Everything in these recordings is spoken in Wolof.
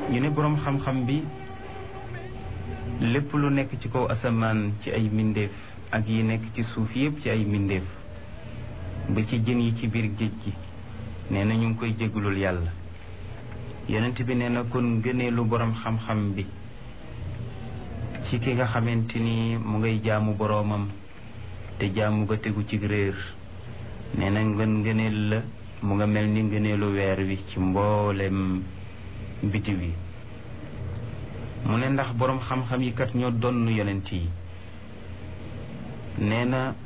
ñu ne boroom xam-xam bi lépp lu nekk ci kaw asamaan ci ay mbindeef ak yi nekk ci suuf yépp ci ay mbindeef ba ci jën yi ci biir géej gi nee na ñu ngi koy jégalul yàlla yonent bi nee na kon gëneelu boroom xam-xam bi ci ki nga xamante ni mu ngay jaamu boroomam te jaamu nga tegu ci réer nee na ngën ngëneel la mu nga mel ni ngëneelu weer wi ci mboolem bitiw yi mu ne ndax boroom xam-xam yi kat ñoo donn yonent yi nee na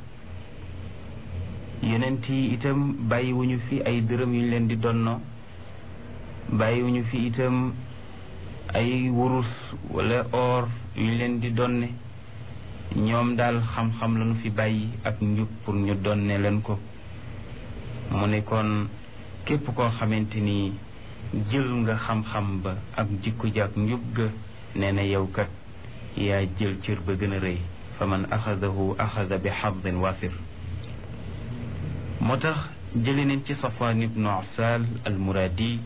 yonent yi itam bàyyiwuñu fi ay dërëm yu ñu leen di donno bàyyiwuñu fi itam ay wurus wala or yu ñu leen di donne ñoom daal xam-xam lañu fi bàyyi ak njub pour ñu donne leen ko mu ne kon képp koo xamante ni jël nga xam-xam ba ak jikko ji ak njub ga nee na yow kat yaa jël cër ba gën a rëy fa man axadahu axada bi xadin waafir moo tax jële nañ ci safwaan ibnu asal almuraadi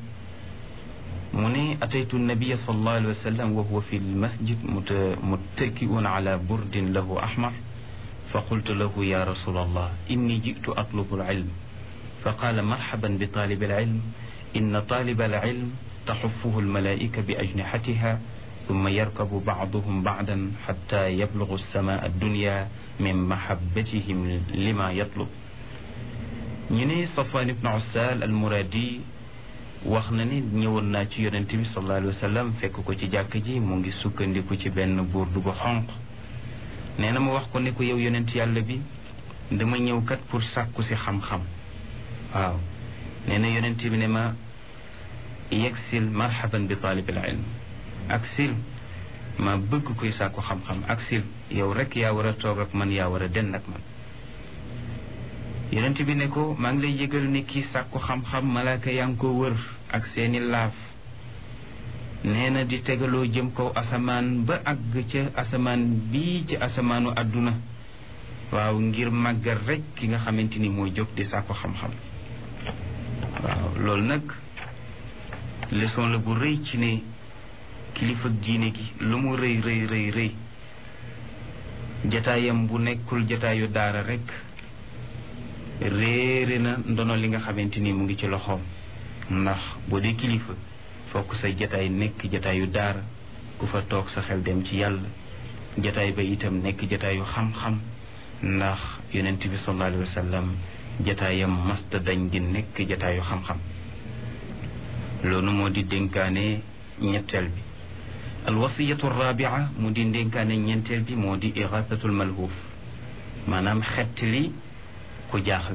mu ne ataytu nabia sallallahu alayhi wa sallam wa huwa fi lmasjid muttakiun ala burdin lahu ahmar fa qultu lahu ya rasul allah inni jitu atlubu alilm fa qaala marhaban bi talib alilm inna talib alilm taxufuhu almalaika bi ajnixatiha ثم يركب بعضهم بعدا حتى يبلغ السماء الدنيا من محبتهم لما يطلب ñu ne Safwan ibn Ussal al-Muradi wax na ni ñëwoon naa ci yonent bi sallallahu alayhi wa sallam fekk ko ci jàkk ji mu ngi sukkandiku ci benn burdu bu xonq nee na mu wax ko ne ko yow yonent yàlla bi dama ñëw kat pour sàkku si xam-xam waaw nee na yonent bi ne ma yegsil marhaban bi taalibil ilm ak sil ma bëgg kuy sàkku xam-xam ak sil yow rek yaa war a toog ak man yaa war a den ak man yonent bi ne ko maa ngi lay yëgal ne kii sàkku xam-xam malaaka yaa ngi ko wër ak seeni laaf nee na di tegaloo jëm kaw asamaan ba àgg ca asamaan bii ci asamaanu àdduna waaw ngir màggal rek ki nga xamante ni mooy jóg di sàkku xam-xam waaw loolu nag leçon la bu rëy ci ne kilifa diine gi lu mu rëy rëy rëy rëy jataayam bu nekkul jataayu daara rek réere na ndono li nga xamante ni mu ngi ci loxoom ndax boo dee kilifa fokk sa jataay nekk jataayu daara ku fa toog sa xel dem ci yàlla jataay ba itam nekk jataayu xam-xam ndax yonent bi sallallahu alayhi wa sallam jataayam masta dañ di nekk jataayu xam-xam loolu moo di dénkaane ñetteel bi alwasiyatu rabia mu di dénkaane ñeenteel bi moo di irasatul malhuuf maanaam xett li ku jaaxle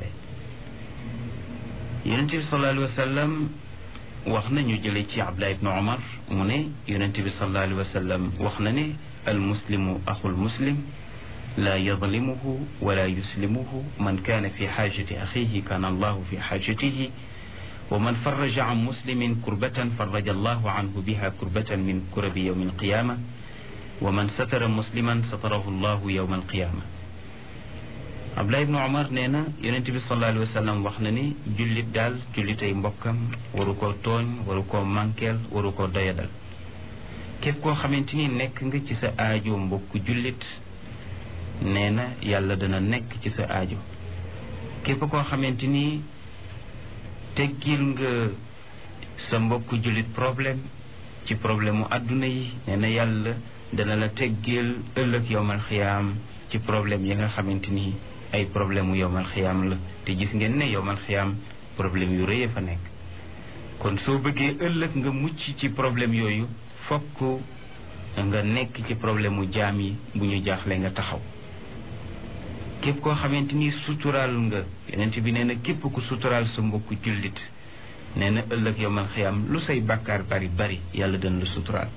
yonent bi sallallahu alayhi wa sallam wax na ñu jële ci abdullah ibnu omar mu ne yonent bi sallallahu alayhi wa sallam wax na ne almuslimu axul muslim laa yadlimuhu wala yuslimuhu man kaana fi xaajati axihi kaana allahu fi xaajatihi wa man faraja an muslimin kurbatan faraja allahu anhu biha kurbatan min kurabi yowmi alqiyama wa man satara musliman satarahu allahu yowma alqiyama Abdullah ibnu Omar nee na yonent bi sallallahu alayhi wa sallam wax na ni jullit daal jullitay mbokkam waru koo tooñ waru koo mànkeel waru koo doyadal képp koo xamante ni nekk nga ci sa aajo mbokk jullit nee na yàlla dana nekk ci sa aajo képp koo xamante ni teggil nga sa mbokk jullit problème ci problème mu àdduna yi nee na yàlla dana la teggil ëllëg yowmal xiyaam ci problème yi nga xamante ni ay problème mu yowmal xiyaam la te gis ngeen ne yowmal xiyaam problème yu rëy fa nekk kon soo bëggee ëllëg nga mucc ci problème yooyu fokk nga nekk ci problème mu jaam yi bu ñu jaaxle nga taxaw képp koo xamante ni suturaal nga yeneen bi nee na képp ku suturaal sa mbokku jullit nee na ëllëg yowmal xiyaam lu say bàkkaar bari bari yàlla dana la suturaal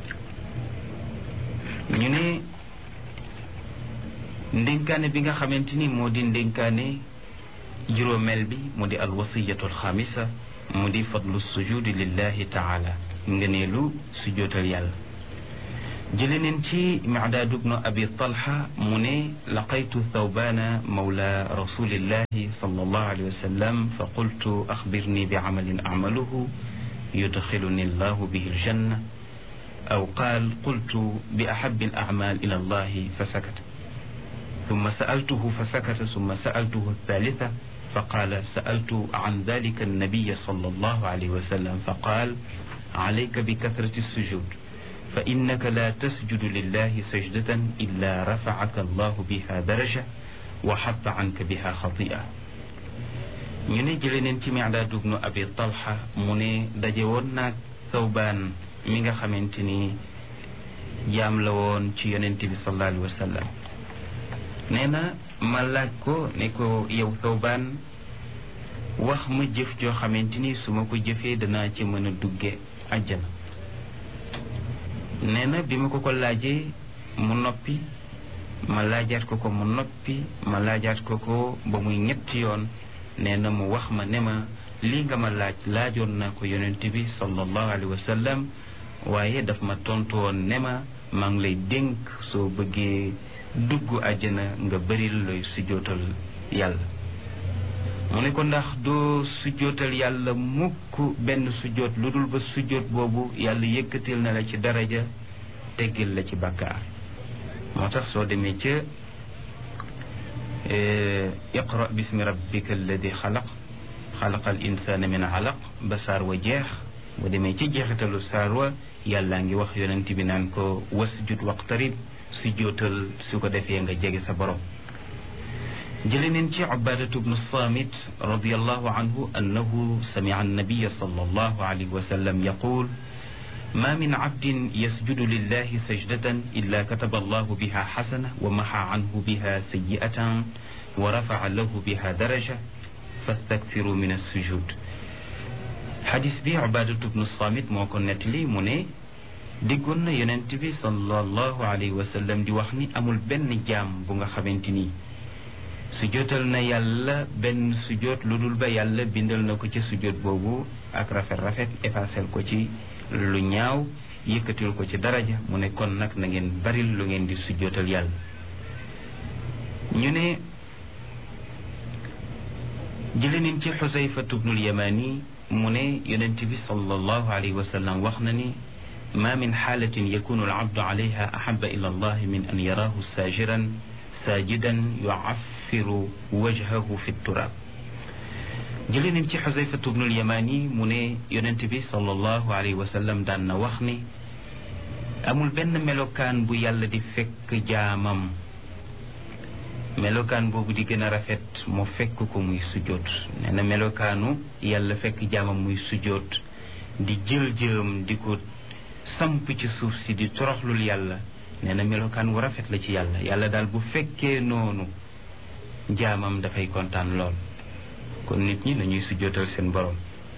ñu ne ndénkaane bi nga xamante ni moo di ndénkaane juróomeel bi mu di alwasiyatu alxamisa mu di fadlu sujudi lillahi taala ngëneelu sujootal yàlla jële neen ci micdaad bnu abi talha mu ne laqaytu thawbana mawla rasulillahi sallallahu alayhi wa sallam fa qultu axbirni bi camalin acmaluhu yudxiluni allahu bihi aljanna aw qaal qultu bi ahabi alacmal ila allahi fa sakata ثم سألته فسكت ثم سألته الثالثة فقال سألت عن ذلك النبي صلى الله عليه وسلم فقال عليك بكثرة السجود فإنك لا تسجد لله سجدة إلا رفعك الله بها درجة وحط عنك بها خطيئة ñu ne jële neen ci Mi'daad ibnu Abi Talha mu ne daje woon naag Thawbaan mi nga xamante ni jaam la woon ci yonent bi sallallahu alayhi wa sallam nee na ma laaj ko ne ko yow Thawbaan wax ma jëf joo xamante ni su ma ko jëfee danaa ci mën a dugge àjjana nee na bi ma ko ko laajee mu noppi ma laajaat ko ko mu noppi ma laajaat ko ko ba muy ñetti yoon nee na mu wax ma ne ma lii nga ma laaj laajoon naa ko yonent bi sallallahu alayhi wa sallam waaye daf ma tontu woon ne ma maa ngi lay dénk soo bëggee dugg àjjana nga bëril looy sujjootal yàlla mu ne ko ndax doo sujjootal yàlla mukk benn sujjoot lu dul ba sujjoot boobu yàlla yëkkatil na la ci daraja teggil la ci bàkkaar moo tax soo demee ca iqra bismi rabbika alladi xalaq xalaqa al insana min alaq ba saar wa jeex boo demee ci jeexitalu saar wa yàllaa ngi wax yonent bi naan ko wasjud waqtarib sujjootal su ko defee nga jege sa borom jële neen ci ubadatu bnu samit radiallahu anhu annahu samica annabiya sallallahu alayhi wa sallam yaqul ما من عبد يسجد لله سجدة إلا كتب الله بها حسنة ومحى عنه بها سيئة ورفع له بها درجة فاستكثروا من السجود حديث بي عبادة بن الصامت موكن نتلي مني déggoon na yonent bi sallallahu alayhi wa sallam di wax ni amul benn jaam bu nga xamante ni sujootal na yàlla benn sujoot lu dul ba yàlla bindal na ko ci sujoot boobu ak rafet rafet effacel ko ci lu ñaaw yëkkatil ko ci daraja mu ne kon nag na ngeen baril lu ngeen di sujjootal yàlla ñu ne jële nañ ci xusayfatu bnul yamani mu ne yonent bi sallallahu alayhi wa sallam wax na ni ma min xaalatin yakunu alabdu alayha ahaba ila allah min an yaraahu saajiran saajidan yucaffiru wajhahu fi turaab jële nañ ci xusayfatu bnul yamani mu ne yonent bi sallallahu alayhi wa sallam daan na wax ni amul benn melokaan bu yàlla di fekk jaamam melokaan boobu di gën a rafet mu fekk ko muy sujjoot nee na melokaanu yàlla fekk jaamam muy sujjoot di jël jëm di ko samp ci suuf si di toroxlul yàlla nee na melokaan wu rafet la ci yàlla yàlla daal bu fekkee noonu jaamam dafay kontaan lool kon nit ñi nañuy sujjootal seen borom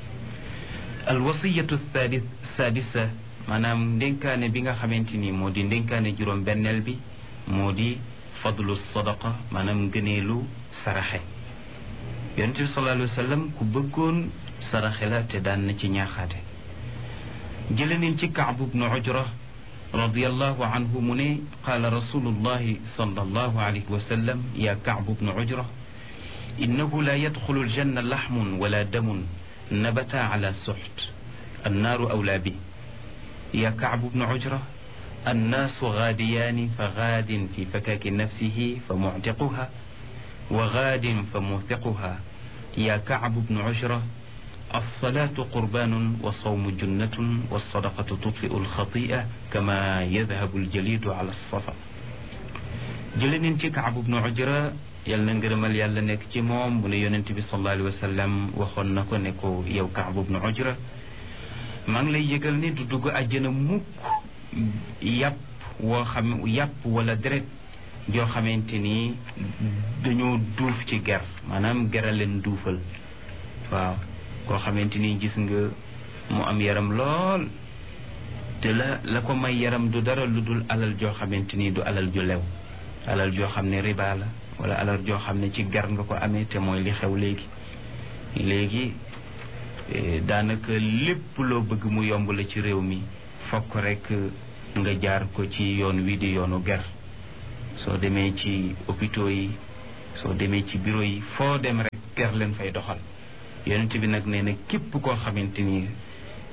alwasiyatu sadisa maanaam ndénkaane bi nga xamante ni moo di ndénkaane juróom benneel bi moo di fadlu sadaqa maanaam gëneelu saraxe yonent bi sallallahu alayhi wa sallam ku bëggoon saraxe la te daan na ci ñaaxaate jële nañ ci Kaab bnu Ujra radiallahu anhu mu ne qaala rasulullahi sallallahu alayhi wa sallam ya Kaab bnu Ujra innahu la yadxulu aljanna laxmun wala damun nabata ala suxt annaaru awlaa bi ya Kaab bnu Ujra annaasu gaadiyaani fa gaadin fi fakaaki nafsihi fa muctiquha wa gaadin fa muuthiquha ya Kaab bnu Ujra alsalaatu qurbaanun wa sawmu junnatun walsadaqatu tutfiu alxatia kama yadhabu aljalidu ala alsafa jële nañ ci Kaab bnu Ujra yal na ngërëmal yàlla nekk ci moom mu ne yonent bi sallallahu alayhi wa sallam waxoon na ko ne ko yow Kaab bnu Ujra maa ngi lay yëgal ne du dugg àjjana mukk yàpp woo xam yàpp wala deret joo xamante ni dañoo duuf ci ger maanaam gera leen duufal waaw koo xamante ni gis nga mu am yaram lool te la la ko may yaram du dara lu dul alal joo xamante ni du alal ju lew alal joo xam ne riba la wala alal joo xam ne ci ger nga ko amee te mooy li xew léegi léegi daanaka lépp loo bëgg mu yomb la ci réew mi fokk rek nga jaar ko ci yoon wi di yoonu ger soo demee ci hôpitaux yi soo demee ci bureau yi foo dem rek ger leen fay doxal yonent bi nag nee na képp koo xamante ni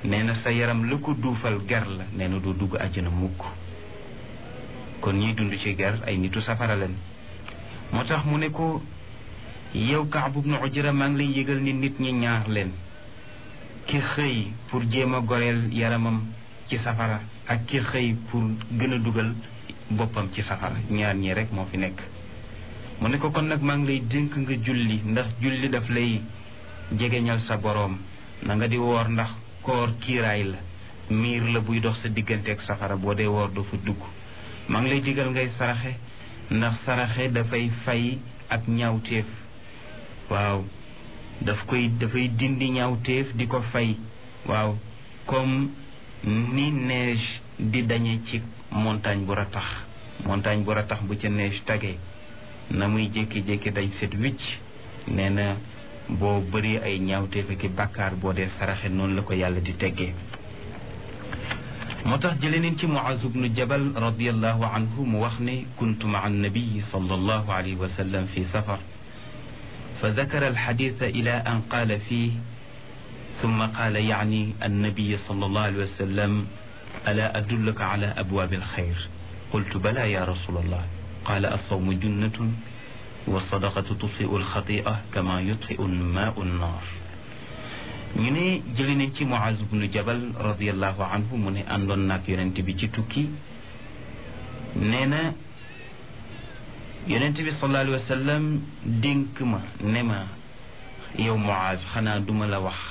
nee na sa yaram la ko duufal ger la nee na doo dugg àjjana mukk kon ñiy dund ci ger ay nitu safara leen moo tax mu ne ko yow Kaab ibnu Ujra maa ngi lay yëgal ni nit ñi ñaar leen ki xëy pour jéem a goreel yaramam ci safara ak ki xëy pour gën a dugal boppam ci safara ñaar ñi rek moo fi nekk mu ne ko kon nag maa ngi lay dénk nga julli ndax julli daf lay jegeñal sa boroom na nga di woor ndax koor kiiraay la miir la buy dox sa diggante ak safara boo dee woor doo fa dugg maa ngi lay digal ngay saraxe ndax saraxe dafay fay ak ñaawteef waaw daf koy dafay dindi ñaawteef di ko fay waaw comme ni neige di dañe ci montagne bu ratax montagne bu ratax bu ca neige tagee na muy jékki-jékki dañ set wicc nee na boo bëri ay ñaawteef ak bàkkaar boo dee saraxe noonu la ko yàlla di teggee moo tax jële neen ci Muaz ibnu Jabal radiallahu anhu mu wax ne kuntu maa annabiyi sallallahu alayhi wa sallam fi safar fa dakara alxaditha ila an qaala fii ثم قال يعني النبي صلى الله عليه وسلم ألا أدلك على أبواب الخير قلت بلى يا رسول الله قال الصوم جنة والصدقة تطفئ الخطيئة كما يطفئ الماء النار ñu ne jëli nañ ci Muaz bnu Jabal radiallahu anhu mu ne àndoon naag yonent bi ci tukki nee na yonent bi sallallahu alayhi wa sallam dénk ma ne ma yow Muaz xanaa duma la wax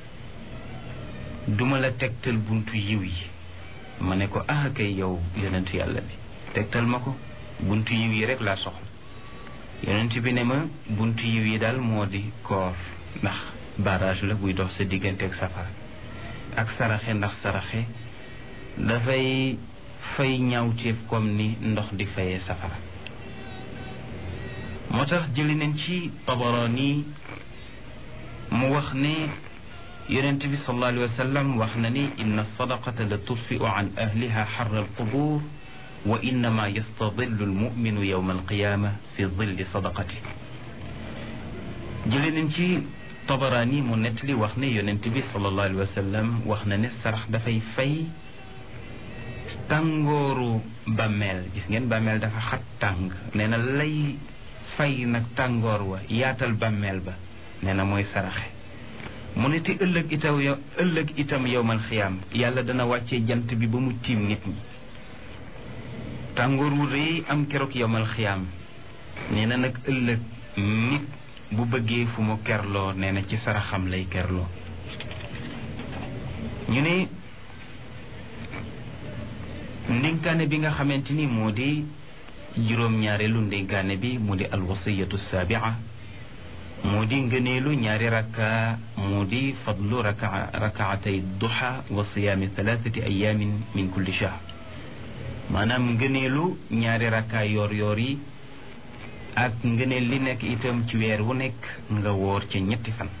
duma la tegtal buntu yiw yi ma ne ko ah kay yow yonent yàlla bi tegtal ma ko buntu yiw yi rek laa soxla yonent bi ne ma buntu yiw yi daal moo di koor ndax barrage la buy dox sa diggante ak safara ak saraxe ndax saraxe dafay fay ñaawteef comme ni ndox di fayee safara moo tax jëli nañ ci Tabarani mu wax ne yonent bi sallallahu alayhi wa sallam wax na ni inna sadaqata la tudfiu an ahliha xarra alqubur wa innama yastadillu almuminu yowma alqiyama fi dilli sadaqati jële nañ ci Tabarani mu nettali wax ne yonent bi sallallahu alayhi wa sallam wax na ne sarax dafay fay tàngooru bàmmeel gis ngeen bàmmeel dafa xat tàng nee na lay fay nag tàngoor wa yaatal bàmmeel ba nee na mooy saraxe mu ne te ëllëg itam yow ëllëg itam yowmal xiyaam yàlla dana wàccee jant bi ba mu tiim nit ñi tàngoor wu rëy am keroog yowmal xiyaam nee na nag ëllëg nit bu bëggee fu mu kerloo nee na ci saraxam lay kerloo ñu ne ndénkaane bi nga xamante ni moo di juróom-ñaareelu ndénkaane bi mu di alwasiyatu saabia moo di ngëneelu ñaari rakka moo di fadlu raka rakaatay duha wa siyaami thalathati ayamin min kulli shahr maanaam ngëneelu ñaari rakka yoor yoor yi ak ngëneel li nekk itam ci weer wu nekk nga woor ca ñetti fan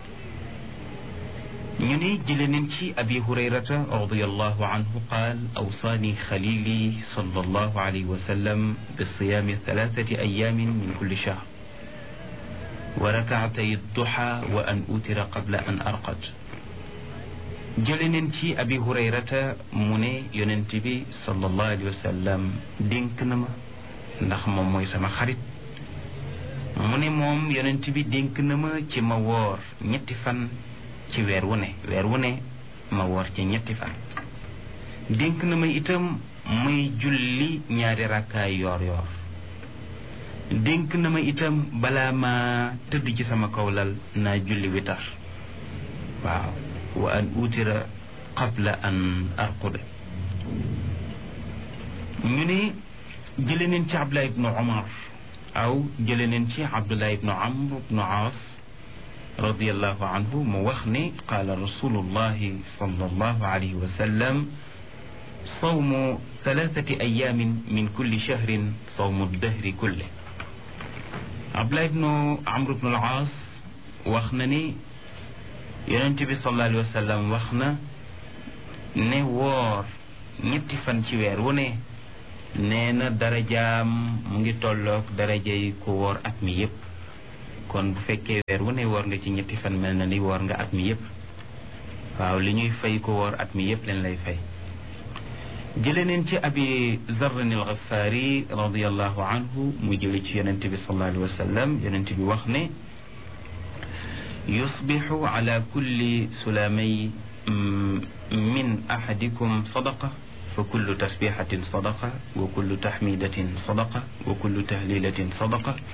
ñu ne jële nañ ci abi hurayrata radiallahu anhu qaal awsaani xalili sallallahu alayhi wa sallam bi siyaami thalathati ayamin min kulli shahr wa rakaatay duha wa an utira qabla an arqad jële neen ci abi hurayrata mu ne yonent bi sallallahu alayhi wa sallam dénk na ma ndax moom mooy sama xarit mu ne moom yonent bi dénk na ma ci ma woor ñetti fan ci weer wu ne weer wu ne ma woor ci ñetti fan dénk na ma itam muy julli ñaari rakkaay yoor yoor dénk na ma itam balaa ma tëdd ci sama kawlal naa julli witar waaw wa an utira qabla an arquda ñu ne jële neen ci abdullah ibnu omar aw jële neen ci abdullah ibnu amr ibnu aas radiallahu anhu mu wax ne qaala rasulullahi sallallahu alayhi wa sallam sawmu thalathati ayamin min kulli shahrin sawmu dahri kulle abdullah ibnu amr ibnu al-aas wax na ni yonent bi sallallahu alayhi wa sallam wax na ne woor ñetti fan ci weer wu ne nee na darajaam mu ngi tolloog darajay ku woor at mi yépp kon bu fekkee weer wu ne woor nga ci ñetti fan mel na ni woor nga at mi yépp waaw li ñuy fay ko woor at mi yépp leen lay fay jële neen ci abi zarrin al ghafaari radiallahu anhu mu jële ci yonent bi sallallahu alayhi wa sallam yonent bi wax ne yusbixu ala kulli sulamay min ahadikum sadaqa fa kullu tasbixatin sadaqa wa kullu taxmidatin sadaqa wa kullu tahlilatin sadaqa